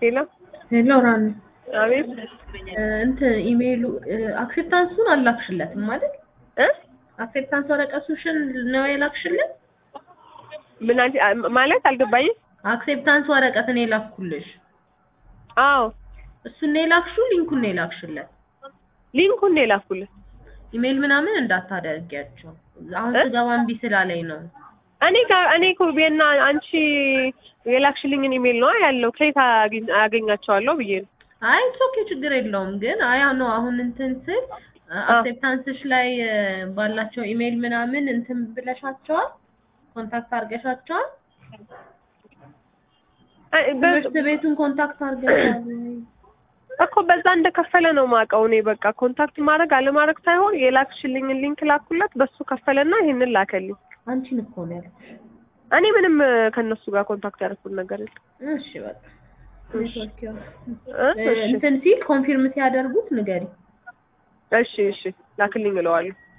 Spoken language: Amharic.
ሄሎ ሄሎ ራን አቤት እንትን ኢሜይሉ አክሴፕታንሱን አላክሽለትም ማለት እ አክሴፕታንስ ወረቀቱሽን ነው የላክሽለት? ምን አንቺ ማለት አልገባኝም። አክሴፕታንስ ወረቀት እኔ ላኩልሽ። አዎ እሱን ነው የላክሽው? ሊንኩን ነው የላክሽለት? ሊንኩን ነው የላኩልህ። ኢሜይል ምናምን እንዳታደርጊያቸው። አሁን እ? ስገባ እምቢ ስላለኝ ነው። እኔ ጋር እኔ እኮ ቤና አንቺ የላክሽልኝን ኢሜል ነው ያለው ከየት አግኝ- አገኛቸዋለሁ ብዬ ነው። አይ ኦኬ ችግር የለውም ግን አይ ነው አሁን እንትን ስል አክሴፕታንስሽ ላይ እ፣ ባላቸው ኢሜይል ምናምን እንትን ብለሻቸዋል? ኮንታክት አድርገሻቸዋል? አይ፣ በ- ትምህርት ቤቱን ኮንታክት አድርገሻል ወይ? እኮ በዛ እንደከፈለ ነው ማውቀው እኔ በቃ ኮንታክት ማድረግ አለማድረግ ሳይሆን የላክሽልኝን ሊንክ ላኩለት በሱ ከፈለና ይሄንን ላከልኝ። አንቺን እኮ ነው ያልኩሽ። እኔ ምንም እ፣ ከእነሱ ጋር ኮንታክት ያደረኩት ነገር የለም። እሺ በቃ ኔትወርክ ያው እ? እ፣ እሺ እንትን ሲል ኮንፊርም ሲያደርጉት ንገሪ። እሺ እሺ ላክልኝ እለዋለሁ።